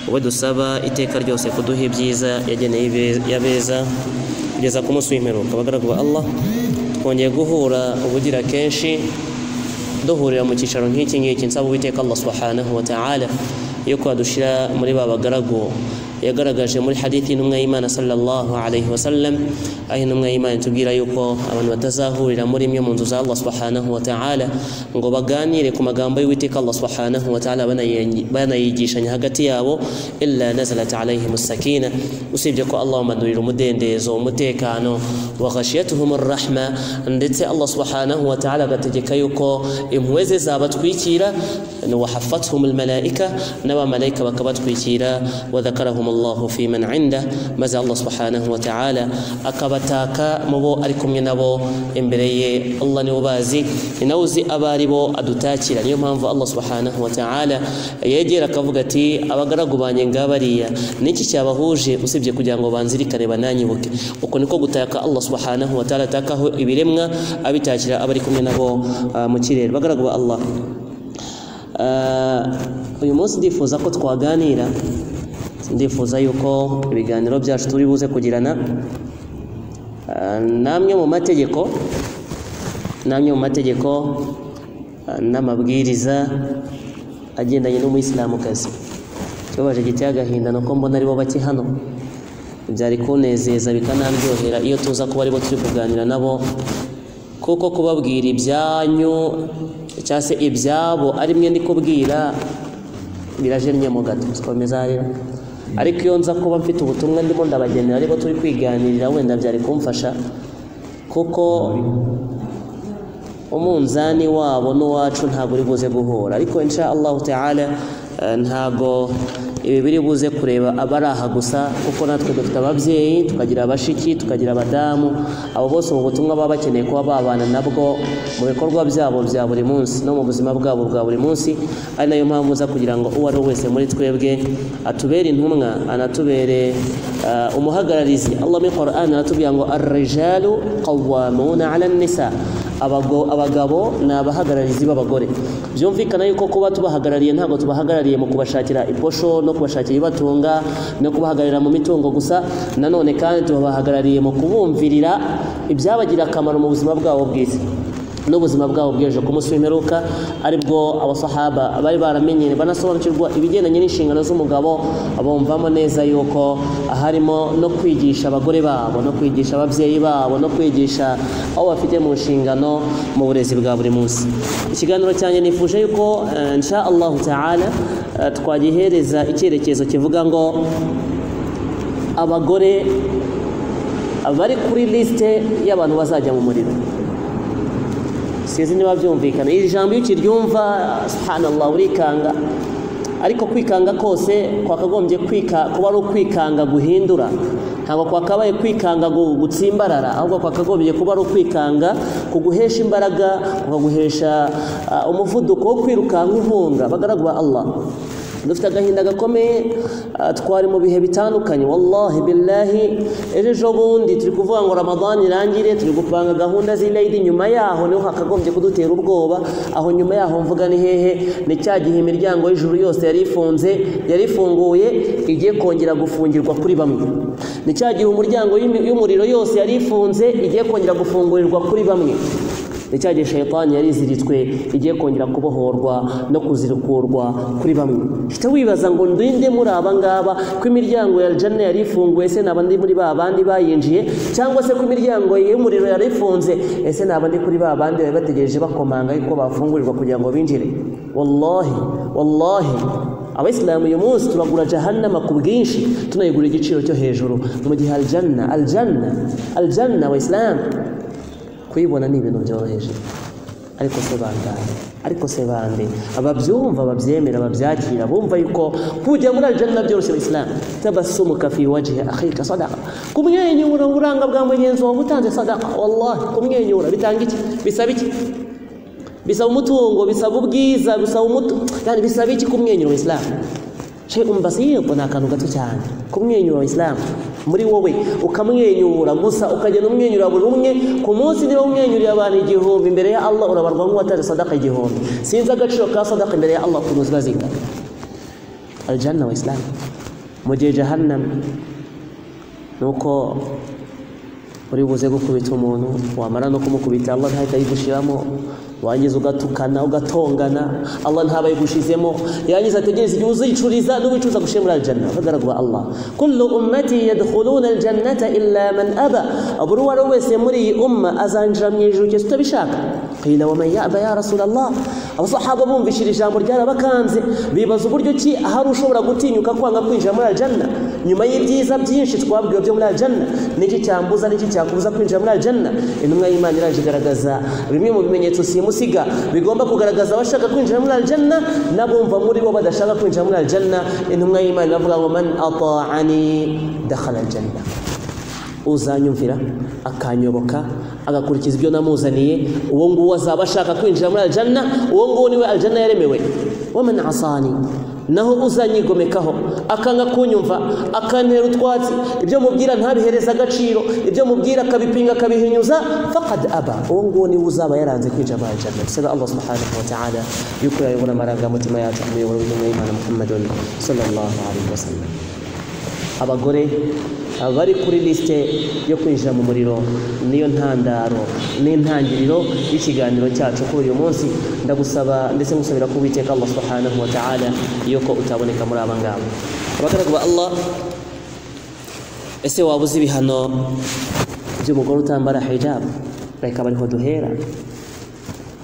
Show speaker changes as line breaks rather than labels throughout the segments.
wowe dusaba iteka ryose kuduha ibyiza yageneye abeza kugeza ku munsi w'imperuka abagaragu ba Allah twongeye guhura ubugira kenshi duhurira mu cyicaro nk'iki ngiki nsaba uwiteka Allah subhanahu wa ta'ala yuko adushira muri ba bagaragu yagaragaje muri hadithi intumwa y'imana sallallahu alayhi wa sallam aho intumwa y'imana itubwira yuko abantu batazahurira muri imwe mu nzu za Allah subhanahu wa ta'ala ngo baganire ku magambo y'uwiteka Allah subhanahu wa ta'ala banayigishanya hagati yabo illa nazalat alayhim sakina usibye ko Allah amadurira umudendezo umutekano wa ghashiyatuhum rahma ndetse Allah subhanahu wa ta'ala agategeka yuko impuhwe ze zabatwikira wa hafathum almalaika n'abamarayika bakabatwikira wadhakarahum allahu fi man inda maze allah subhanahu wa ta'ala akabataka mu bo ari kumwe nabo imbere ye allah niwe bazi ni nawe uzi abo ari bo adutakira niyo mpamvu allah subhanahu wa ta'ala yegera akavuga ati abagaragu banjye ngabariya niki cyabahuje usibye kugira ngo banzirikane bananyibuke uko niko gutaka allah subhanahu wa ta'ala atakaho ibiremwa abitakira abari kumwe nabo uh, mu kirere bagaragu ba allah uyu munsi ndifuza ko twaganira ndifuza yuko ibiganiro byacu turi buze kugirana n'amwe mu mategeko n'amwe mu mategeko n'amabwiriza agendanye n'umuyisilamukazi kibabaje giteye agahinda ni uko mbona aribo bake hano byari kunezeza bikanaryohera iyo tuza kuba aribo turi kuganira nabo kuko kubabwira ibyanyu cyangwa se ibyabo ari mwe ndi kubwira birajennye mu gato zikomeza rero ariko iyo nza kuba mfite ubutumwa ndimo ndabagenera ariko turi kwiganirira wenda byari kumfasha kuko umunzani wabo n'uwacu ntabwo uri buze guhura ariko insha allahu ta'ala ntabwo ibi biri buze kureba abari aha gusa kuko natwe dufite ababyeyi tukagira abashiki tukagira abadamu abo bose ubu butumwa baba bakeneye kuba babana nabwo mu bikorwa byabo bya buri munsi no mu buzima bwabo bwa buri munsi ari nayo mpamvu uza kugira ngo uwo ari we wese muri twebwe atubere intumwa anatubere umuhagararizi allah muri Qur'an aratubwira ngo arrijalu qawwamuna 'ala an-nisa abagabo ni abahagararizi b'abagore byumvikana yuko kuba tubahagarariye ntabwo tubahagarariye mu kubashakira iposho no kubashakira ibibatunga no kubahagararira mu mitungo gusa nanone kandi tubahagarariye mu kubumvirira ibyabagirira akamaro mu buzima bwabo bwiza n'ubuzima bwabo bw'ejo ku munsi w'imperuka aribwo abasahaba bari baramenyere banasobanukirwa ibigendanye n'inshingano z'umugabo bumvamo neza yuko harimo no kwigisha abagore babo no kwigisha ababyeyi babo no kwigisha abo bafite mu nshingano mu burezi bwa buri munsi ikiganiro cyanjye nifuje yuko nsha allahu ta'ala twagihereza icyerekezo kivuga ngo abagore bari kuri lisite y'abantu bazajya mu muriro sinzi niba byumvikana iri jambo iyo ukiryumva subhanallah urikanga ariko kwikanga kose kwakagombye kuba ari ukwikanga guhindura ntabwo kwakabaye kwikanga gutsimbarara ahubwo kwakagombye kuba ari ukwikanga kuguhesha imbaraga kukaguhesha umuvuduko wo kwirukanka inkunga bagaragwa Allah dufite agahinda gakomeye twari mu bihe bitandukanye wallahi billahi ejo bundi turi kuvuga ngo ramadani irangire turi gupanga gahunda z'irayidi nyuma yaho niho hakagombye kudutera ubwoba aho nyuma yaho mvuga ni hehe ni cya gihe imiryango y'ijuru yose yari ifunze yari ifunguye igiye kongera gufungirwa kuri bamwe ni cya gihe umuryango y'umuriro yose yari ifunze igiye kongera gufungurirwa kuri bamwe ni cya gihe shayitani yari iziritswe igiye kongera kubohorwa no kuzirukurwa kuri bamwe uhita wibaza ngo ndinde muri aba ngaba ko imiryango ya jana yari ifunguye ese naba ndi muri ba bandi bayinjiye cyangwa se ko imiryango y'umuriro yari ifunze ese naba ndi kuri ba bandi bari bategereje bakomanga yuko bafungurirwa kugira ngo binjire wallahi wallahi abayisilamu uyu munsi tubagura jahannama ku bwinshi tunayigura igiciro cyo hejuru mu gihe aljanna aljanna aljanna abayisilamu kuyibona ni ibintu byoroheje ariko se bangahe ariko se bande ababyumva babyemera babyakira bumva yuko kujya muri aljanna byoroshye abayisilamu tabasumuka fi wajhi akhika sadaqa kumwenyura uburanga bwa mugenzi wawe utanze sadaqa wallahi kumwenyura bitanga iki bisaba iki bisaba umutungo bisaba ubwiza bisaba umutu yani bisaba iki kumwenyura abayisilamu shaykhun basir ni akantu gato cyane kumwenyura abayisilamu muri wowe ukamwenyura gusa ukagenda umwenyura buri umwe ku munsi niba umwenyuriye abantu igihumbi imbere ya Allah urabarwa nk'uwataje sadaka igihumbi sinzi agaciro ka sadaka imbere ya Allah ukuntu ziba zingana aljanna wa islam mu gihe jahannam ni uko uri buze gukubita umuntu wamara no kumukubita Allah ntahita ayigushiramo wangiza ugatukana ugatongana Allah ntaba ayigushizemo yangiza ategereza igihe uzicuriza n'ubicuza gushira muri aljanna bagaragwa Allah kullu ummati yadkhuluna aljannata illa man aba aburi wari wese muri iyi umma azanjira mu ijuru cyose utabishaka qila wa man yaba ya rasulallah abasahaba bumvishira ijambo ryarabakanze bibaza uburyo ki hari ushobora gutinyuka kwanga kwinjira muri aljanna nyuma y'ibyiza byinshi twabwiwe byo muri aljanna niki cyambuza niki cyakubuza kwinjira muri aljanna intumwa y'imana iraje igaragaza bimwe mu bimenyetso simusiga bigomba kugaragaza abashaka kwinjira muri aljanna n'abumva muri bo badashaka kwinjira muri aljanna intumwa y'imana iravuga ngo man ata'ani dakhala aljanna uzanyumvira akanyoboka agakurikiza ibyo namuzaniye uwo nguwo azaba ashaka kwinjira muri aljanna uwo nguwo niwe aljanna yaremewe waman asani naho uzanyigomekaho akanga kunyumva akantera utwatsi ibyo mubwira ntabihereza agaciro ibyo mubwira akabipinga akabihinyuza faqad aba uwo nguwo niwe uzaba yaranze kwinjira muri aljanna bisaba allah subhanahu wa ta'ala yuko yayobora amarangamutima yacu ku muyoboro w'intumwa y'imana muhammadun sallallahu alaihi wasallam abagore abari kuri lisite yo kwinjira mu muriro niyo ntandaro n'intangiriro y'ikiganiro cyacu kuri uyu munsi ndagusaba ndetse ngusabira ko witeka Allah subhanahu wa ta'ala yuko utaboneka muri aba ngaba abagaragu ba Allah ese waba uzi ibihano by'umugore utambara hijab reka bariho duhera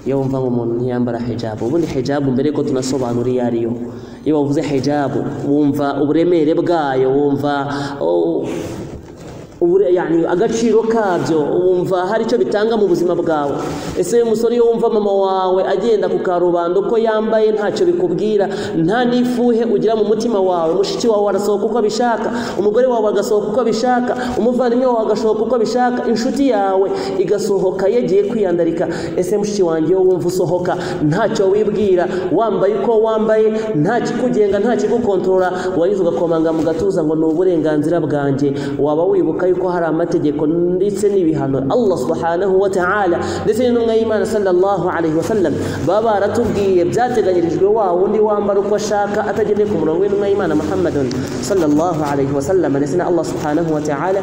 iyo wumva ngo umuntu ntiyambara hijabu ubundi hijabu mbere ko tunasobanura iyo ari yo iyo bavuze hijabu wumva uburemere bwayo wumva agaciro kabyo wumva hari icyo bitanga mu buzima bwawe ese umusore iyo wumva mama wawe agenda ku karubanda uko yambaye ntacyo bikubwira nta n'ifuhe ugira mu mutima wawe mushiki wawe arasohoka uko abishaka umugore wawe agasohoka uko abishaka umuvandimwe wawe agasohoka uko abishaka inshuti yawe igasohoka yagiye kwiyandarika ese mushiki wanjye iyo wumva usohoka ntacyo wibwira wambaye uko wambaye nta kikugenga nta kigukontorora wagize ugakomanga mu gatuza ngo ni uburenganzira bwanjye waba wibuka yuko hari amategeko ndetse n'ibihano Allah subhanahu wa ta'ala ndetse n'intumwa y'Imana sallallahu alaihi wasallam baba baratubwiye byateganyirijwe wa wundi wambara uko ashaka atagendeye ku murongo w'intumwa y'Imana Muhammadun sallallahu alaihi wasallam ndetse na Allah subhanahu wa ta'ala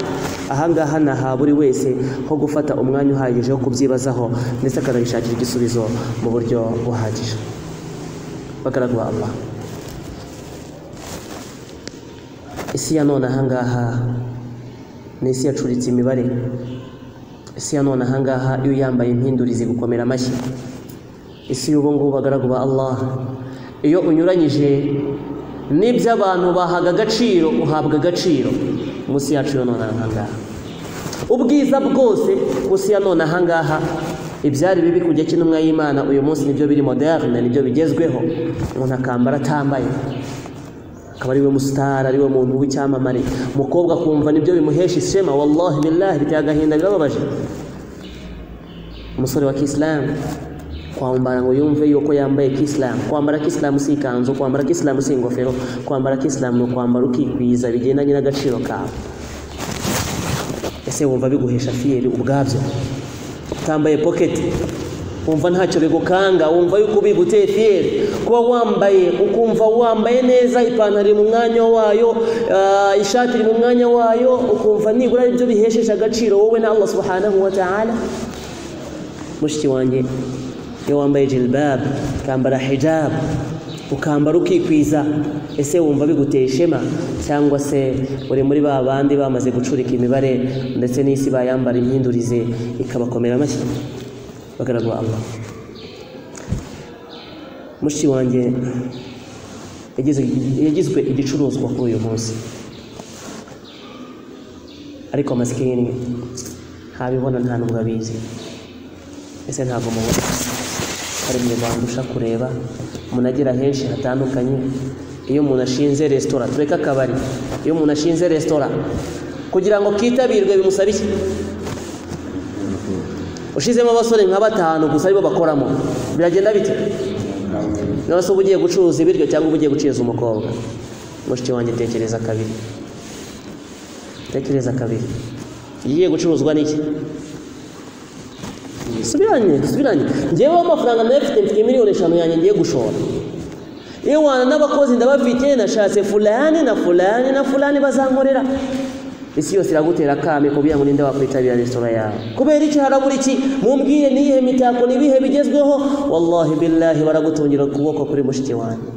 ahangaha naha buri wese ho gufata umwanya uhagije wo kubyibazaho ndetse akanabishakira igisubizo mu buryo buhagije bagaragwa Allah isi ya none ahangaha ni isi yacuritse imibare isi ya none ahangaha iyo uyambaye impindurizi gukomera amashyi isi y'ubu ngubu bagaragu ba Allah iyo unyuranyije n'ibyo abantu bahaga agaciro uhabwa agaciro munsi yacu yo none ahangaha ubwiza bwose munsi ya none ahangaha ibyari bibi kujya cy'intumwa y'imana uyu munsi nibyo biri moderne nibyo bigezweho umuntu akambara atambaye akaba ariwe musitari ariwe muntu w'icyamamare umukobwa akumva nibyo bimuhesha ishema wallahi billahi biteye agahinda birababaje umusore wa kisilamu kwambara ngo yumve yuko yambaye kisilamu kwambara kisilamu si ikanzu kwambara kisilamu si ingofero kwambara kisilamu ni ukwambara ukikwiza bigendanye n'agaciro kawe ese wumva biguhesha fiyeri ubwabyo utambaye poketi wumva ntacyo bigukanga wumva yuko ubiguteye fiyeri kuba wambaye ukumva wambaye neza ipantaro iri mu mwanya wayo ishati iri mu mwanya wayo ukumva nibura ari byo bihesheje agaciro wowe na Allah subhanahu wa ta'ala mushiki wanjye iyo wambaye jilbab ukambara hijab ukambara ukikwiza ese wumva biguteye ishema cyangwa se uri muri ba bandi bamaze gucurika imibare ndetse n'isi bayambara impindurize ikabakomera amashyi bagaragwa Allah mushiki wanjye yagizwe igicuruzwa kuri uyu munsi ariko amasikini ntabibona nta nubwo abizi ese ntabwo mubona hari mu bandusha kureba umuntu agera henshi hatandukanye iyo umuntu ashinze resitora tureke akabari iyo umuntu ashinze resitora kugira ngo kitabirwe bimusaba iki ushizemo abasore nka batanu gusa aribo bakoramo biragenda bite nawe se uba ugiye gucuruza ibiryo cyangwa uba ugiye gucuruza umukobwa mushiki wanjye tekereza kabiri tekereza kabiri igiye gucuruzwa n'iki subiranye subiranye ngewe amafaranga nayo mfite mfite miliyoni eshanu yanjye ngiye gushora ewana n'abakozi ndabafite nashatse fulani na fulani na fulani bazankorera isi yose iragutera akame kubwira ngo ninde wakwitabira resitora yawe kubera iki harabura iki mumbwire niyihe mitako nibihe bigezweho wallahi billahi baragutungira ukuboko kuri mushiki wanjye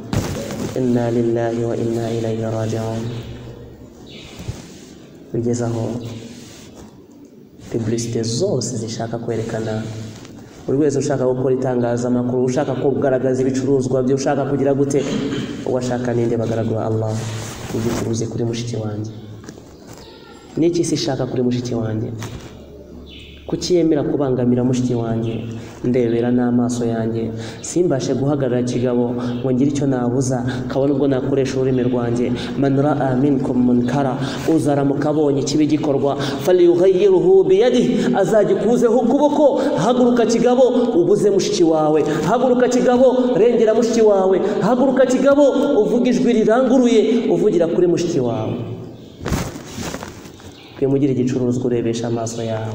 inna lillahi wa inna ilayhi raji'un bigeze aho publicite zose zishaka kwerekana buri wese ushaka gukora itangazamakuru ushaka kugaragaza ibicuruzwa bye ushaka kugira gute uwashaka ninde bagaragura allah ugicuruze kuri mushiki wanjye n'iki si ishaka kuri mushiki wanjye kuki yemera kubangamira mushiki wanjye ndebera n'amaso yanjye simbashe guhagarara kigabo ngo ngire icyo nabuza kabona ubwo nakoresha ururimi rwanjye manura amin munkara uzaramuka abonye ikibi gikorwa faliyuhayiruhu biyadi azagikuzeho ukuboko haguruka kigabo ubuze mushiki wawe haguruka kigabo rengera mushiki wawe haguruka kigabo uvuga ijwi riranguruye uvugira kuri mushiki wawe twemugire igicuruzwa urebesha amaso yawe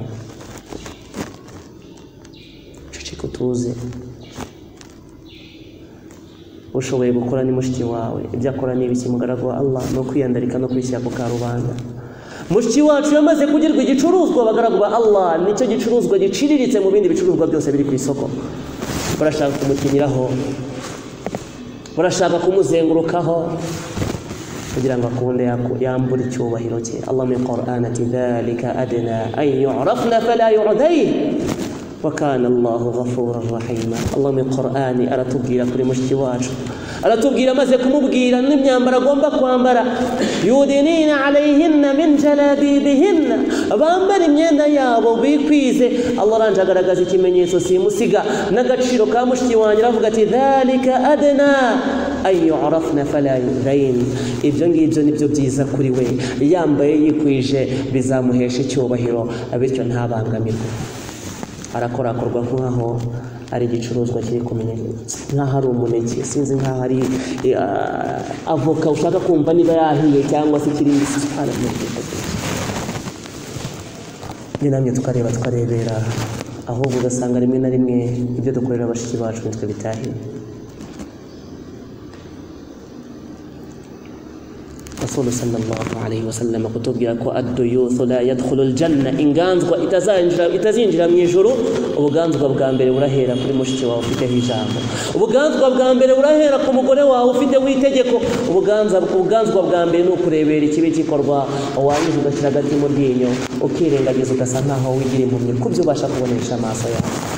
uceceka utuze ushoboye gukora ni mushiki wawe ibyo akora ni ibiki mugaragu wa allah ni ukwiyandarika no kwishyira ku karubanda mushiki wacu yamaze kugirwa igicuruzwa abagaragu ba allah nicyo gicuruzwa giciriritse mu bindi bicuruzwa byose biri ku isoko barashaka kumukiniraho barashaka kumuzengurukaho kugira ngo akunde yambure icyubahiro cye allah muri quran ati dhalika adna an yurafna fala yuradayh wakana allah ghafura rahima allah muri quran aratubwira kuri mushiki wacu aratubwira amaze kumubwira n'imyambaro agomba kwambara yudinina alayhinna min jalabibihinna bambara imyenda yabo bikwize allah aranje agaragaza ikimenyetso simusiga n'agaciro ka mushiki wanjye aravuga ati dhalika adna ayurafna fala yudayin ibyo ngibyo nibyo byiza kuri we yambaye yikwije bizamuhesha icyubahiro bityo ntabangamirwe arakorakorwa nk'aho ari igicuruzwa kiri kumenyetsa nk'aho ari umuneke sinzi nk'aho ari avoka ushaka kumva niba yahiye cyangwa se ikiri mbisi ni namwe tukareba tukarebera ahubwo ugasanga rimwe na rimwe ibyo dukorera bashiki bacu nitwe bitahiye rasulu sallallahu alayhi wasallam kutubwira ko aduyuthu la yadkhulu aljanna inganzwa itazinjira itazinjira mu ijuru ubuganzwa bwa mbere burahera kuri mushiki wawe ufiteho ijambo ubuganzwa bwa mbere burahera ku mugore wawe ufiteho itegeko ubuganza ubuganzwa bwa mbere ni ukurebera ikibi gikorwa wangiza ugashyira agati mu ryinyo ukirengagiza ugasa nkaho wigira impumyi ku byo ubasha kubonesha amaso yawe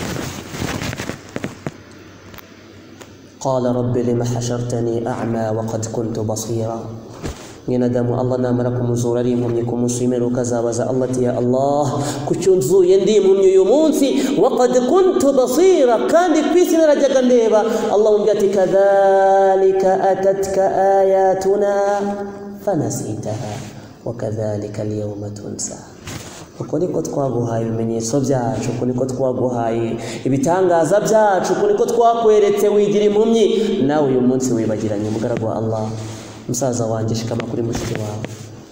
قال رب لم حشرتني أعمى وقد كنت بصيرا mwene adamu allah namara kumuzura ari impumyi ku munsi w'imperuka ukazabaza allah ati ya allah kuki nzuye ndi impumyi uyu munsi waqad kuntu basira kandi ku isi narajyaga ndeba allah mubwira ati kadhalika atatka ayatuna fanasitaha wakadhalika alyawma tunsa uko niko twaguhaye ibimenyetso byacu uko niko twaguhaye ibitangaza byacu uko niko twakweretse wigira impumyi nawe uyu munsi wibagiranye umugaragu wa allah musaza wanjye shikama kuri mushiki wawe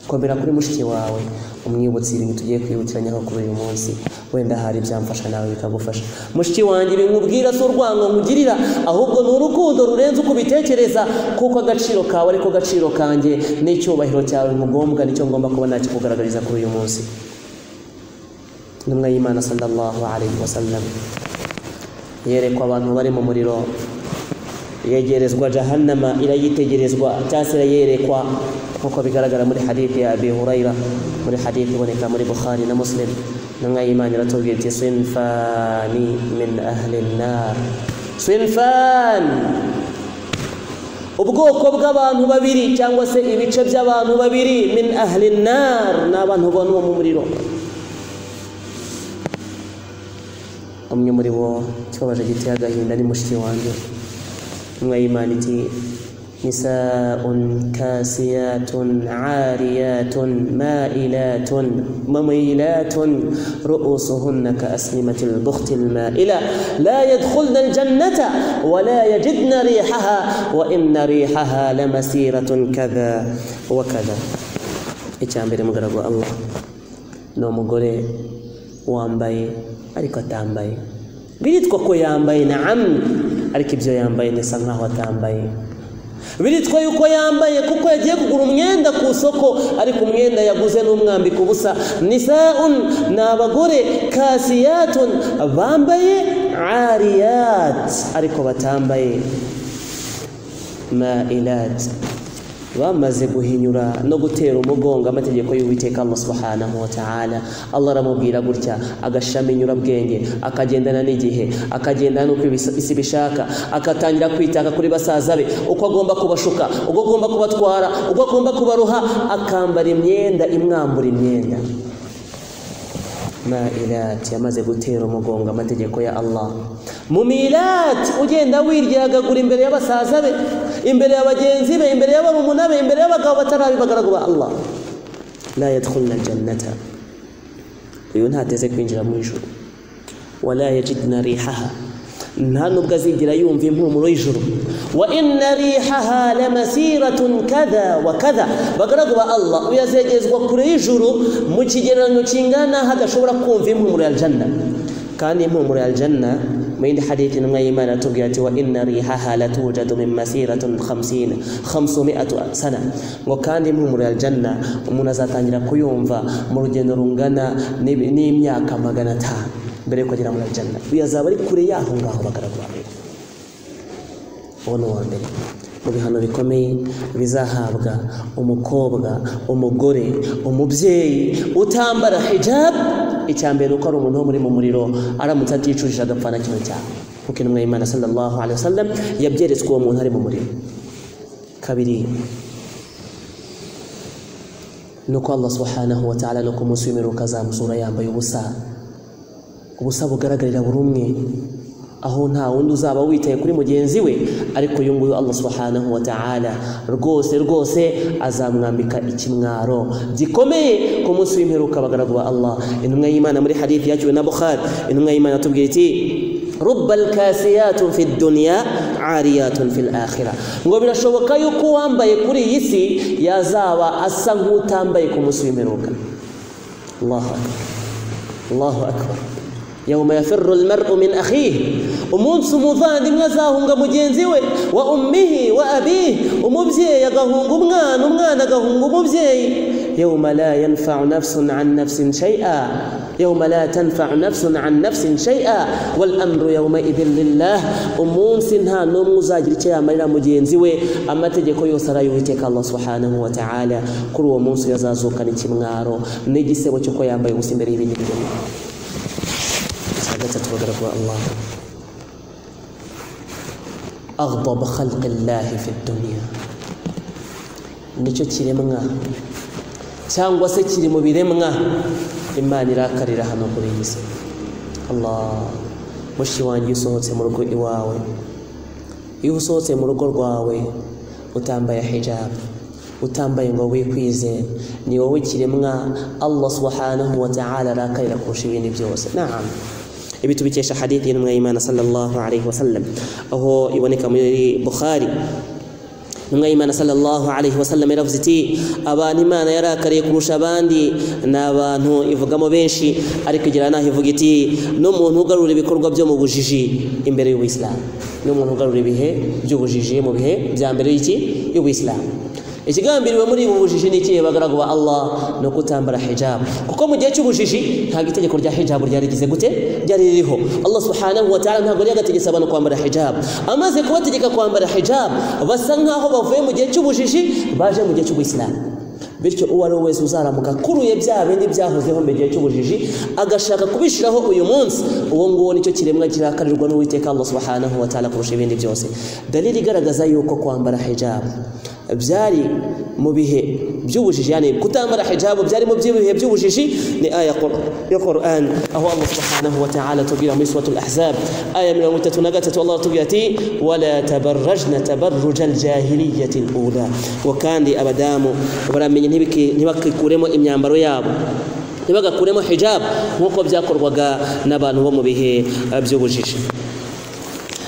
komera kuri mushiki wawe umwibutsi ibintu tugiye kwibukiranyaho kuri uyu munsi wenda hari ibyamfasha nawe bikagufasha mushiki wanjye bimubwira si urwango nkugirira ahubwo ni urukundo rurenze uko ubitekereza kuko agaciro kawe ariko agaciro kanjye n'icyubahiro cyawe mugombwa nicyo ngomba kuba nakikugaragariza kuri uyu munsi intumwa y'imana sallallahu alayhi wasallam yerekwa abantu bari mu muriro yegerezwa jahannama irayitegerezwa cyangwa se irayerekwa nk'uko bigaragara muri hadithi ya abi hurayra muri hadithi iboneka muri bukhari na muslim intumwa y'imana iratubwira iti sinfani min ahli nnar sinfani ubwoko bw'abantu babiri cyangwa se ibice by'abantu babiri min ahli nnar ni abantu bonwa mu muriro umwe muri bo kibabaje giteye agahinda ni mushiki wanjye وإيمان نساء كاسيات عاريات مائلات مميلات رؤوسهن كأسلمة البخت المائلة لا يدخلن الجنة ولا يجدن ريحها وإن ريحها لمسيرة كذا وكذا إتشامبر مغرب الله نوم غوري وامباي أريكو تامباي biritwa ko yambaye na amwe ariko ibyo yambaye nisa nkaho atambaye biritwa yuko yambaye kuko yagiye kugura umwenda ku isoko ariko umwenda yaguze n'umwambika ubusa nisaun ni abagore kasiyatun bambaye ariyat ariko batambaye mailat bamaze guhinyura no gutera umugongo amategeko y'uwiteka Allah subhanahu wa ta'ala Allah aramubwira gutya agashami nyurabwenge akagendana n'igihe akagendana n'uko ibis- isi bishaka akatangira kwitaka kuri basaza be uko agomba kubashuka uko agomba kubatwara uko agomba kubaruha akambara imyenda imwambura imyenda mailati yamaze gutera umugongo amategeko ya Allah mu milati ugenda wiryagagura imbere y'abasaza be imbere ya bagenzi be imbere y'abarumuna be imbere y'abagabo batarabi bagaragu ba Allah la yadkhulna aljannata uyu ntateze kwinjira mu ijuru wala yajidna rihaha nta nubwo azigera yumva impumuro y'ijuru wa inna rihaha lamasiratun kadha wa kadha bagaragu ba Allah uyazegezwa kure y'ijuru mu kigereranyo kingana hadashobora kumva impumuro ya aljanna kandi impumuro ya aljanna mu yindi hadithi intumwa y'imana atubwira ati wa inna rihaha latujadu min masiratun khamsina khamsumiatu sana ngo kandi impumuro ya aljanna umuntu azatangira kuyumva mu rugendo rungana n'ibi- n'imyaka magana atanu mbere yuko agera muri aljanna uyu azaba ari kure y'aho ngaho bagaragu ba mbere uwo ni uwa mbere mu bihano bikomeye bizahabwa umukobwa umugore umubyeyi utambara hijabu icya mbere ni uko ari umuntu wo muri mu muriro aramutse aticujije agapfana kino cyaha kuko intumwa y'imana sallallahu alaihi wasallam yabyeretswe uwo muntu ari mu muriro kabiri ni uko allah subhanahu wa ta'ala ni uko umunsi w'imperuka azamusura yambaye ubusa ubusa bugaragarira buri umwe aho nta wundi uzaba witaye kuri mugenzi we ariko uyu nguyu allah subhanahu wa ta'ala rwose rwose azamwambika ikimwaro gikomeye ku munsi w'imperuka abagaragu ba allah intumwa y'imana muri hadithi yakiriwe na bukhari intumwa y'imana atubwira iti rubba alkasiyatun fi dunya ariyatun fil akhira ngo birashoboka yuko uwambaye kuri iyi si yazaba asa nk'utambaye ku munsi w'imperuka allahu akbar allahu akbar yawma yafirru almar'u min akhihi umunsi umuvandimwe azahunga mugenzi we wa ummihi wa abihi umubyeyi agahunga umwana umwana agahunga umubyeyi yawma la yanfa'u nafsun an nafsin shay'a yawma la tanfa'u nafsun an nafsin shay'a wal amru yawma idhin lillah umunsi nta n'umwe uzagira icyo yamarira mugenzi we amategeko yose arayuwiteka Allah subhanahu wa ta'ala kuri uwo munsi yazazukana ikimwaro n'igisebo cy'uko yambaye ubusa imbere y'ibindi bintu سعادتك وقرب الله أغضب خلق الله في الدنيا nicyo kiremwa cyangwa se kiri mu biremwa imana irakarira hano kuri iyi si allah mushi wanjye iyo usohotse mu rugo iwawe iyo usohotse mu rugo rwawe utambaye hijabu utambaye ngo wikwize ni wowe kiremwa allah subhanahu wa ta'ala arakarira kurusha ibindi byose naam ibi tubikesha hadithi y'intumwa y'imana sallallahu alayhi wa sallam aho iboneka muri bukhari intumwa y'imana sallallahu alayhi wa sallam yaravuze iti abantu imana yarakariye kurusha abandi ni abantu ivugamo benshi ariko igira n'aho ivuga iti n'umuntu ugarura ibikorwa byo mu bujiji imbere y'ubuyisilamu n'umuntu ugarura ibihe by'ubujiji mu bihe bya mbere y'iki y'ubuyisilamu ikigambiriwe muri ubu bujiji ni ikihe bagaragu ba Allah ni ukutambara hijabu kuko mu gihe cy'ubujiji ntabwo itegeko rya hijabu ryari rigeze gute ryari ririho Allah subhanahu wa ta'ala ntabwo yagategetse abantu kwambara hijabu amaze kubategeka kwambara hijabu basa nkaho bavuye mu gihe cy'ubujiji baje mu gihe cy'ubuyisilamu bityo uwo ari we wese uzaramuka akuruye bya bindi byahozeho mu gihe cy'ubujiji agashaka kubishiraho uyu munsi uwo nguwo nicyo kiremwa kirakarirwa n'uwiteka Allah subhanahu wa ta'ala kurusha ibindi byose dalili igaragaza yuko kwambara hijabu byari mu bihe by'ubujiji yani kutambara hijabu byari mu bihe by'ubujiji ni aya Qur- ya Qur'an aho Allah subhanahu wa ta'ala tubwira muri suratul ahzab aya 33 Allah tubwira ati wala tabarrajna tabarrujal jahiliyyati al-ula wa kandi abadamu baramenye ntibiki- ntibakikuremo imyambaro yabo ntibagakuremo hijabu nk'uko byakorwaga n'abantu bo mu bihe eh, by'ubujiji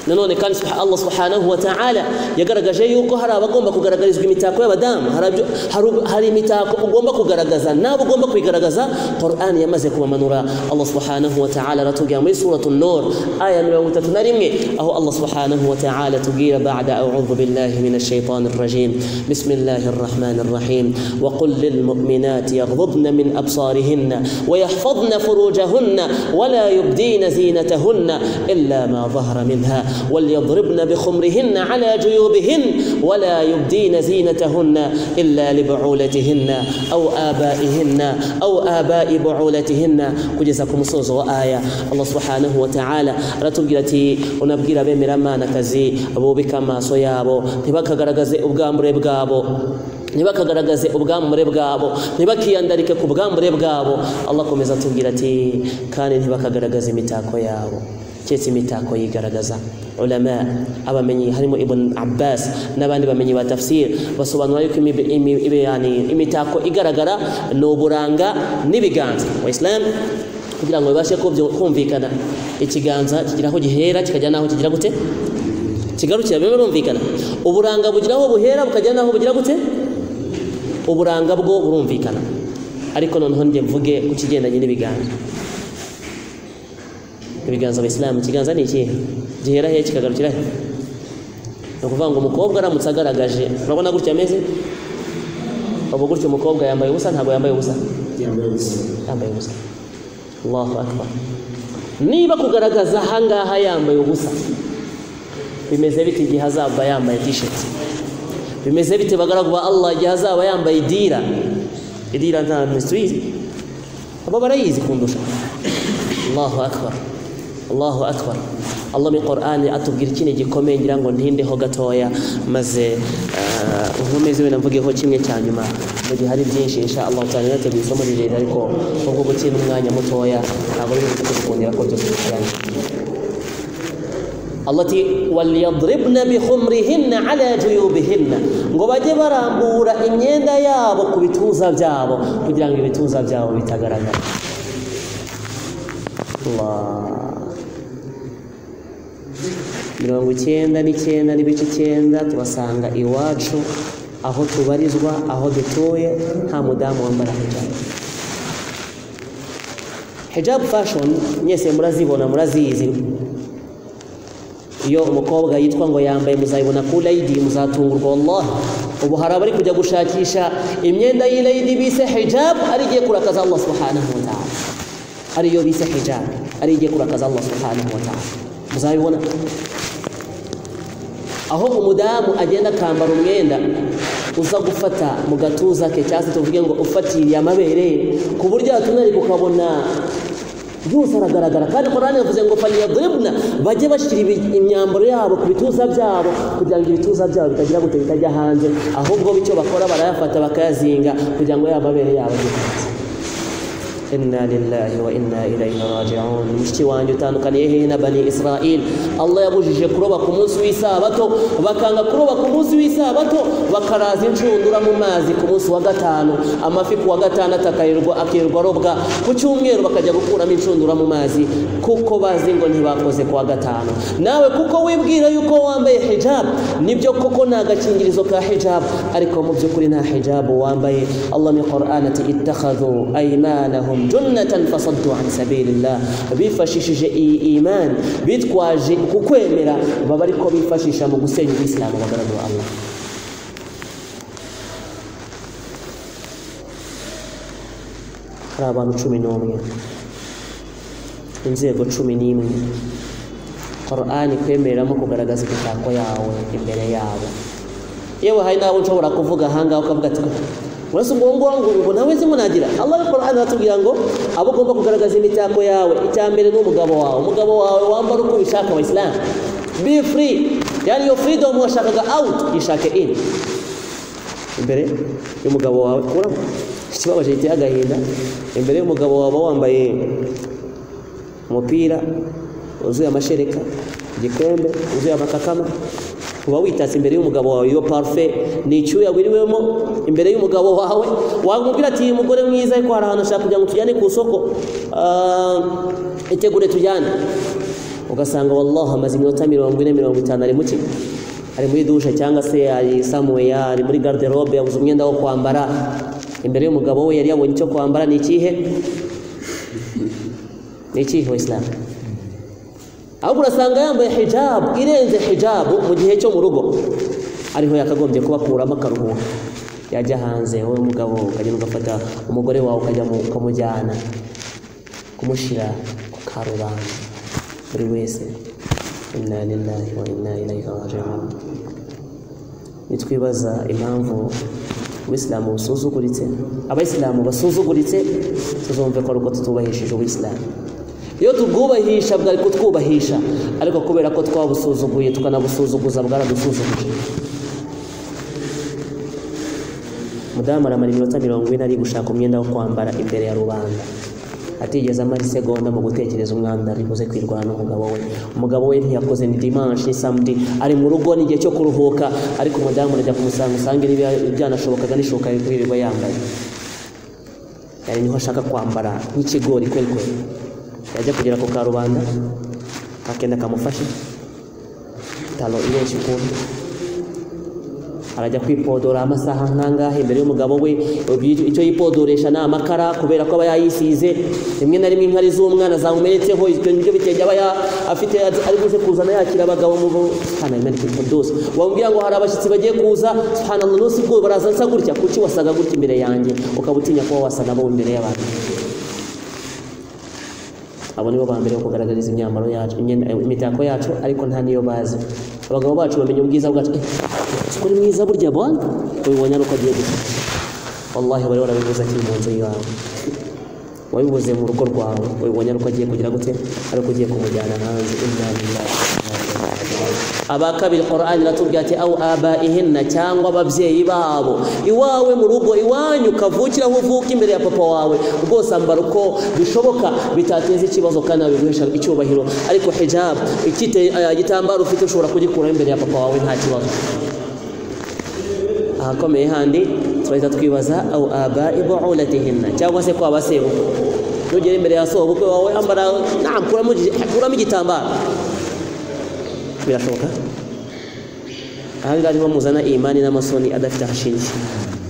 nanone kandi subha- allah subhanahu wa ta'ala yagaragaje yuko hari abagomba kugaragarizwa imitako y'abadamu hari abyo- hari- hari imitako ugomba kugaragaza nabo ugomba kuyigaragaza qur'an yamaze kubamanura allah subhanahu wa ta'ala aratubwira muri suratu nur aya mirongo itatu na rimwe aho allah subhanahu wa ta'ala atubwira bada audhu billahi min الشيطان الرجيم بسم الله الرحمن الرحيم وقل للمؤمنات يغضضن من أبصارهن ويحفظن فروجهن ولا يبدين زينتهن إلا ما ظهر منها وليضربن بخمرهن على جيوبهن ولا يبدين زينتهن إلا لبعولتهن أو آبائهن أو آباء بعولتهن كجزاكم umusozo wa aya allah subhanahu wa ta'ala aratubwira ati unabwira bemera mana kazi abubika amaso yabo ntibakagaragaze ubwambure bwabo ntibakagaragaze ubwambure bwabo ntibakiyandarike ku bwambure bwabo allah akomeza atubwira ati kandi ntibakagaragaze imitako yabo keretse imitako yigaragaza ulama abamenyi harimo ibn abbas n'abandi bamenyi ba tafsir basobanura yuko imi- imi- imi- yani imitako igaragara ni uburanga n'ibiganza waislamu kugira ngo bibashe kubyo- kumvikana ikiganza kigira aho gihera kikajya n'aho kigira gute kigarukira biba birumvikana uburanga bugira aho buhera bukajya n'aho bugira gute uburanga bwo burumvikana ariko noneho njye mvuge ku kigendanye n'ibiganza ibiganza abayisilamu ikiganza ni ikihe gihera he kikagarukira he ni ukuvuga ngo umukobwa aramutse agaragaje urabona gutya ameze ubu gutya umukobwa yambaye ubusa ntabwo yambaye ubusa
yambaye ubusa
yambaye ubusa allahu akbar niba kugaragaza ahangaha yambaye ubusa bimeze bite igihe azaba yambaye tisheti bimeze bite bagaragu ba allah igihe azaba yambaye idira idira nta misibizi abo barayizi kundusha allahu akbar allahu akbar allah muri qur'ani atubwira ikintu gikomeye ngira ngo ntindeho gatoya maze eh, nkomeze wenda mvugeho kimwe cya nyuma mu gihe hari byinshi insha allah cyane nateguye isomo rirerire ariko ubwo gutsinda umwanya mutoya ntabwo ari ibintu bikundira ko byose bikuranye Allah ati waliyadribna bihumrihinna ala juyubihinna ngo bajye barambura imyenda yabo ku bituza byabo kugira ngo ibituza byabo bitagaragara Allah. mirongo icyenda n'icyenda n'ibice icyenda tubasanga iwacu aho tubarizwa aho dutuye nta mudamu wambara hijabu hijabu fashion mwese murazibona murazizi iyo umukobwa yitwa ngo yambaye muzayibona ku lady muzatungurwa wallahi ubu hari abari kujya gushakisha imyenda y'ilady bise hijab ari igiye kurakaza allah subhanahu wa ta'ala ariyo bise hijab ari igiye kurakaza allah subhanahu wa ta'ala muzabibona aho umudamu agenda akambara umwenda uza gufata mu gatuza ke cyangwa se tuvuge ngo ufatiriye amabere ku buryo yatunari ukabona byose aragaragara kandi korani yavuze ngo faliyadribna bajye bashyira ibi- imyambaro yabo ku bituza byabo kugira ngo ibituza byabo bitagira gute bitajya hanze ahubwo bityo bakora barayafata bakayazinga kugira ngo ya mabere yabo ajye hanze inna lillahi wa inna ilayhi raji'un mushiki wanjye utandukaniye hehe na bani israel allah yabujije kuroba ku munsi w'isabato bakanga kuroba ku munsi w'isabato bakaraza inshundura mu mazi ku munsi wa gatanu amafi ku wa gatandatu akarirwa akirirwa arobwa ku cyumweru bakajya gukuramo inshundura mu mazi kuko bazi ngo ntibakoze ku wa gatanu nawe kuko wibwira yuko wambaye hijab nibyo koko ni agakingirizo ka hijab ariko mu by'ukuri nta hijabu wambaye allah ni qur'an ati ittakhadhu aymanahum junnatan fasaddu an sabilillah bifashishije iyi iman bitwaje kukwemera baba ariko bifashisha mu gusenya ubisilamu bagaragu ba allah hari abantu cumi n'umwe inzego cumi n'imwe korani kwemereramo kugaragaza imitako yawe imbere yabo yewe hari n'abo nshobora kuvuga ahangaha ukavuga ati uretse ubwo ngubu ngo ubu nawe singo nagira allah korani aratubwira ngo abo ugomba kugaragaza imitako yawe icya mbere ni umugabo wawe umugabo wawe wambara uko ubishaka abayisilamu be free yani iyo freedom washakaga out yishake in imbere y'umugabo wawe urabona ikibabaje giteye agahinda imbere y'umugabo wawe uba wambaye umupira wuzuye amashereka igikombe wuzuye amakakama uba witatse imbere y'umugabo wawe iyo parufe ni icyuya wiriwemo imbere y'umugabo wawe wamubwira ati "Uyu mugore mwiza ariko hari ahantu ashaka kugira ngo tujyane ku isoko ah, itegure tujyane ugasanga wallahi amaze iminota mirongo ine mirongo itanu ari muki ari muri dushe cyangwa se ari samuweya ari muri garderobe yabuze umwenda wo kwambara imbere y'umugabo we yari yabonye icyo kwambara ni ikihe ni ikihe wisilamu ahubwo urasanga yambaye hijabu irenze hijabu mu gihe cyo mu rugo ariho yakagombye kubakuramo akaruhuka yajya hanze wowe umugabo ukajya ugafata umugore wawe ukajya mu- ukamujyana kumushyira ku karubanda buri wese inna lillahi wa inna ilayhi raji'un nitwibaza impamvu ubuyisilamu busuzuguritse abayisilamu basuzuguritse tuzumve ko ari uko tutubahishije ubuyisilamu iyo tubwubahisha bwari kutwubahisha ariko kubera ko twabusuzuguye tukanabusuzuguza bwaradusuzuguje mudamu aramara iminota mirongo ine ari gushaka umwenda wo kwambara imbere ya rubanda atigeze amara isegonda mu gutekereza umwanda ari buze kwirwara n'umugabo we umugabo we ntiyakoze ni dimanshi ni samedi ari mu rugo ni igihe cyo kuruhuka ariko umudamu arajya kumusanga usanga niba byanashobokaga n'ishoka yirirwa yambaye yari niho ashaka kwambara nk'ikigori kweli kweli yajya kugera ku karubanda akenda kamufashe talo irenshi ukuntu arajya kwipodora amasaha nk'angahe imbere y'umugabo we ibyo- icyo yipodoresha ni amakara kubera ko aba yayisize rimwe na rimwe inkari z'umwana zamumenetseho ibyo nibyo bitenge aba ya- afite azi- ari buze kuzana yakira abagabo mu bo subhanallah wambwira ngo hari abashyitsi bagiye kuza subhanallah n'usi bwo baraza nsa gutya kuki wasaga gutya imbere yanjye ukaba utinya kuba wasa nabo imbere y'abantu abo nibo ba mbere bo kugaragariza imyambaro yacu imyenda- imitako yacu ariko nta niyo bazi abagabo bacu bamenya ubwiza bwacu eh, uko uri mwiza burya bwana ubibonye ari uko agiye gusa wallahi bari barabivuze akiri mu nzu yawe wabibuze mu rugo rwawe ubibonye ari uko agiye kugira gute ari uko ugiye kumujyana hanze inna lillahi wa inna ilaihi raji'un. aba kabiri qur'ani iratubwira ati au abaihinna cyangwa ababyeyi babo iwawe mu rugo iwanyu kavukira aho uvuka imbere ya papa wawe rwose ambara uko bishoboka bitateza ikibazo kandi babiguhesha icyubahiro ariko hijab ikite eh, igitambaro ufite ushobora kugikuraho imbere ya papa wawe nta kibazo ahakomeye handi turahita twibaza au abai buulatihinna cyangwa se kwaba sebukwe nugera imbere ya sobukwe wawe ambara naam kuramo igi- kuramo igitambaro birashoboka ahangaha niho muzana imani n'amasoni adafite ahashingiye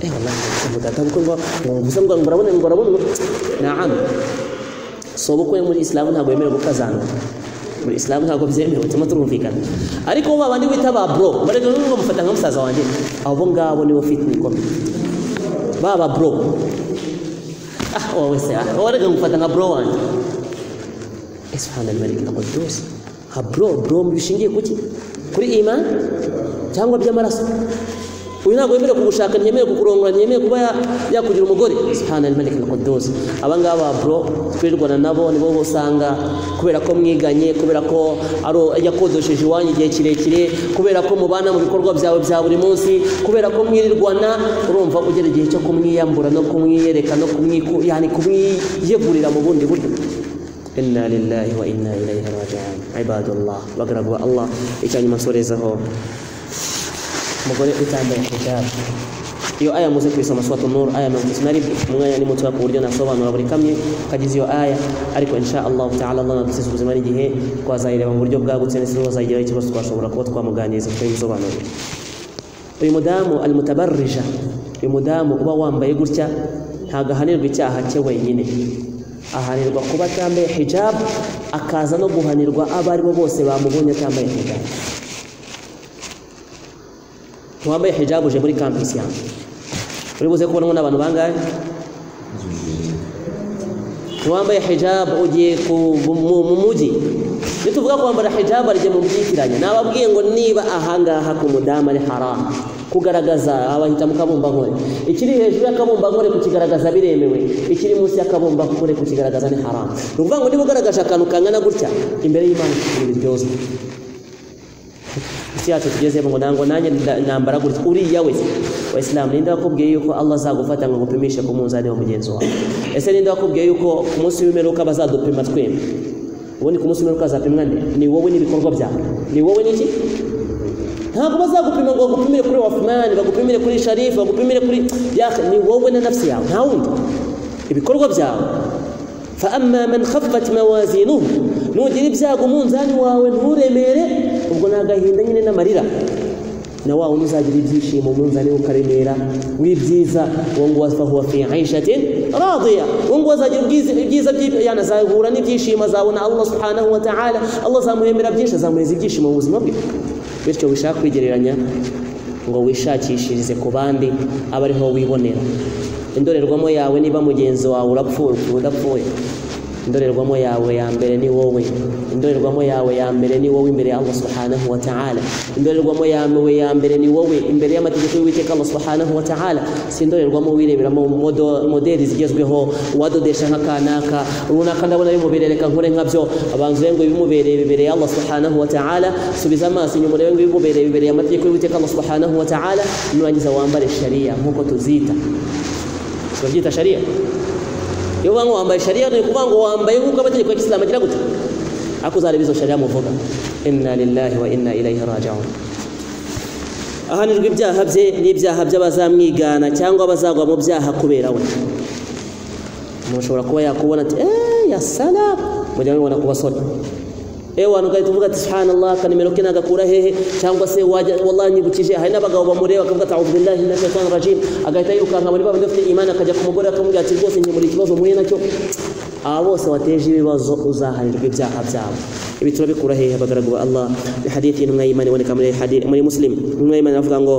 eh wallahi mudata kuko ngo gusa ngo murabona ngo murabona naam sobukwe muri isilamu ntabwo yemerewe gukazana muri isilamu ntabwo byemewe tuma turumvikana ariko ba bandi bita ba bro barega n'ubwo mufata nka musaza wanjye abo ngabo nibo fitna ikomeye ba ba bro ah wowe se ah warega ngufata nka bro wanjye Eh, subhanallah malik al-quddus nka bro bro bishingiye kuki kuri iman cyangwa by'amaraso uyu ntabwo yemerewe kugushaka ntiyemerewe kukurongora ntiyemerewe kuba ya- yakugira umugore subhanallah malik al-quddus aba ngaba bro twirirwana nabo nibo usanga kubera ko mwiganye kubera ko aro- yakodesheje iwanyu igihe kirekire kubera ko mubana mu bikorwa byawe bya buri munsi kubera ko mwirirwana urumva ugera igihe cyo kumwiyambura no kumwiyereka no kumwiku yani kumwiyegurira mu bundi buryo inna lillahi wa inna ilaihi raji'un ibadullah bagaragu ba Allah icyanyuma nsorezaho umugore utambaye hijab iyo aya muze kuyisoma suratu nur aya mirongo itatu na rimwe umwanya ni mutoya ku buryo nasobanura buri kamwe kagize iyo aya ariko insha allahu taala allah nadusize ubuzima n'igihe twazayireba mu buryo bwagutse ndetse n'uwazayigiraho ikibazo twashobora kuba twamuganiriza tukayimusobanurira uyu mudamu almutabarrija uyu mudamu uba wambaye gutya ntabwo ahanirwa icyaha cye wenyine ahanirwa kuba atambaye hijab akaza no guhanirwa abo ari bo bose bamubonye atambaye hijab ntiwambaye hijab uje muri campus yanjye uri buze kubonwa n'abantu bangahe ntiwambaye hijab ugiye ku- mu- mu mujyi nituvuga kwambara hijab arige mu byitiranya nababwiye ngo niba ahangaha ku mudamu ari haramu kugaragaza abahita mu kabumbankore ikiri hejuru y'akabumbankore kukigaragaza biremewe ikiri munsi y'akabumbankore kukigaragaza ni haramu ni ukuvuga ngo niba ugaragaje akantu kangana gutya imbere y'imana ntibiryozwe isi yacu tugezemo ngo ntabwo nanjye nda- nambara gutya uriya wese wayisilamu ninde wakubwiye yuko allah azagufata ngo agupimishe ku munzani wa mugenzi wawe ese ninde wakubwiye yuko ku munsi w'imperuka bazadupima twembi ubundi ku munsi w'imperuka hazapimwa nde ni wowe n'ibikorwa byawe ni wowe n'iki ntabwo bazagupima ngo bagupimire kuri wafumani bagupimire kuri sharifu bagupimire kuri yakhe ni wowe na nafsi yawe nta wundi ibikorwa byawe فأما من خفت موازينه nugira ibyago umunzani wawe nturemere ubwo ni agahinda nyine n'amarira na wa wundi uzagira ibyishimo umunzani we ukaremera w'ibyiza uwo nguwo afahuwa fi aishatin radiya uwo nguwo azagira ubwiza- ibyiza by'i- yani azahura n'ibyishimo azabona allah subhanahu wa ta'ala allah azamuhembera byinshi azamuheza ibyishimo mu buzima bwe bityo wishaka kwigereranya ngo wishakishirize ku bandi abe ariho wibonera indorerwamo yawe niba mugenzi wawe urapfuye udapfuye indorerwamo yawe ya mbere ni wowe indorerwamo yawe ya mbere ni wowe imbere ya Allah subhanahu wa ta'ala indorerwamo yawe ya mbere ni wowe imbere y'amategeko y'uwiteka Allah subhanahu wa ta'ala si indorerwamo wireberamo modo- modeli zigezweho uwadodesha nka kanaka runaka ndabona bimubere reka nkore nkabyo abanza urebe ngo ibimubereye bibereye Allah subhanahu wa ta'ala subiza amaso inyuma urebe ngo ibimubereye bibereye amategeko y'uwiteka Allah subhanahu wa ta'ala nurangiza wambare sharia nk'uko tuzita turabyita sharia iyo uvuga ngo wambaye sharia ni ukuvuga ngo wambaye nk'uko amategeko ya kisilamu agira gute ariko uzareba izo sharia muvuga inna lillahi wa inna ilayhi raji'un ahanirwa ibyaha bye n'ibyaha by'abazamwigana cyangwa abazagwa mu byaha kubera we umuntu ashobora kuba yakubona ati eee yasala mujya mubibona ku basore ewe wantu ugahita uvuga ati subhanallah akanimero ke nagakura hehe cyangwa se wajya wallahi nyibukije hari n'abagabo bamureba akavuga ati a'udhu billahi minash shaitani rajim agahita yirukanka muri babiri bafite imana akajya ku mugore akamubwira ati rwose nkemura ikibazo muhuye nacyo aba bose wateje ibibazo uzahanirwa ibyaha byabo ibi turabikura hehe abagaragu ba Allah hadithi intumwa y'imana iboneka muri hadi- muri muslim intumwa y'imana avuga ngo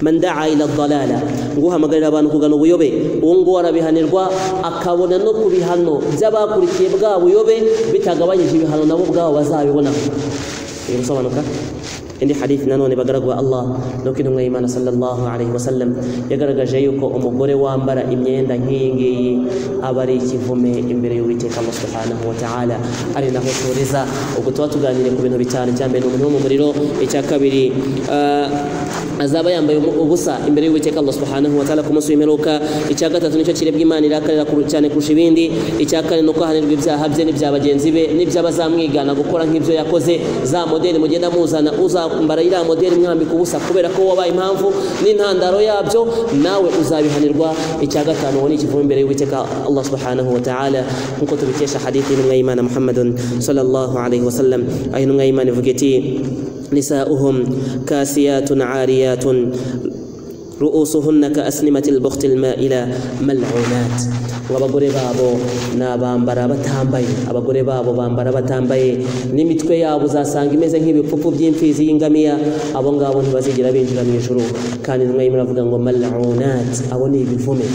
man daa ila dalala nguhamagarira abantu kugana ubuyobe uwo nguwo arabihanirwa akabona no ku bihano by'abakurikiye bwa buyobe bitagabanyije ibihano nabo ubwabo bazabibonaho biri gusobanuka indi hadithi nanone bagaragwa Allah nuko intumwa y'Imana sallallahu alaihi wasallam yagaragaje yuko umugore wambara imyenda nk'iyi ngiyi aba ari ikivume imbere y'Uwiteka Allah subhanahu wa ta'ala ari naho turiza ubwo tuba tuganire ku bintu bitanu cya mbere ni umuntu wo mu muriro icya kabiri ah, azaba yambaye umu- ubusa imbere y'uwiteka allah subhanahu wa ta'ala ku munsi w'imperuka icya gatatu nicyo kirebwa imana irakarira ku- cyane kurusha ibindi icya kane ni uko ahanirwa ibyaha bye n'ibya bagenzi be n'iby'abazamwigana gukora nk'ibyo yakoze za modeli mugenda muzana uzambara iriya modeli mwambika ubusa kubera ko wabaye impamvu n'intandaro yabyo nawe uzabihanirwa icya gatanu uwo ni ikivume imbere y'uwiteka allah subhanahu wa ta'ala nk'uko tubikesha hadithi y'intumwa y'imana muhammadun sallallahu alaihi wasallam aho intumwa y'imana ivuga iti نساؤهم كاسيات عاريات رؤوسهن كأسنمة البخت المائلة ملعونات abagore babo ni abambara batambaye abagore babo bambara batambaye n'imitwe yabo uzasanga imeze nk'ibipfupu by'imfizi y'ingamiya abo ngabo ntibazigera binjira mu ijuru kandi intumwa y'Imana avuga ngo mal'unat abo ni ibivume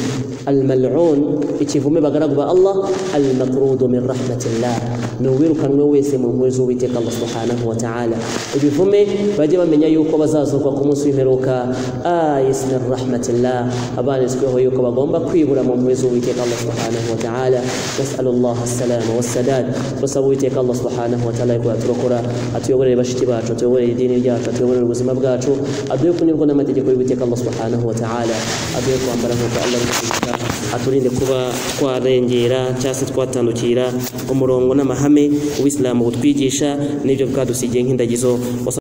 al-mal'un ikivume bagaragu ba Allah al-makrudu min rahmatillah ni uwirukanwe wese mu mpuhwe z'uwiteka Allah subhanahu wa ta'ala ibivume bajye bamenya yuko bazazurwa ku munsi w'imperuka ayis min rahmatillah abanitsweho yuko bagomba kwibura mu mpuhwe z'uwiteka Allah subhanahu wa ta'ala nas'alullah as-salama was-sadad turasaba uwiteka Allah subhanahu wa ta'ala ko yaturokora atuyoborere bashiki bacu atuyoborere idini ryacu atuyoborere ubuzima bwacu aduhe kunyurwa n'amategeko y'uwiteka Allah subhanahu wa ta'ala aduhe kwambara nk'uko Allah abitegeka aturinde kuba twarengera cyangwa se twatandukira umurongo n'amahame uwisilamu butwigisha n'ibyo bwadusigiye nk'indagizo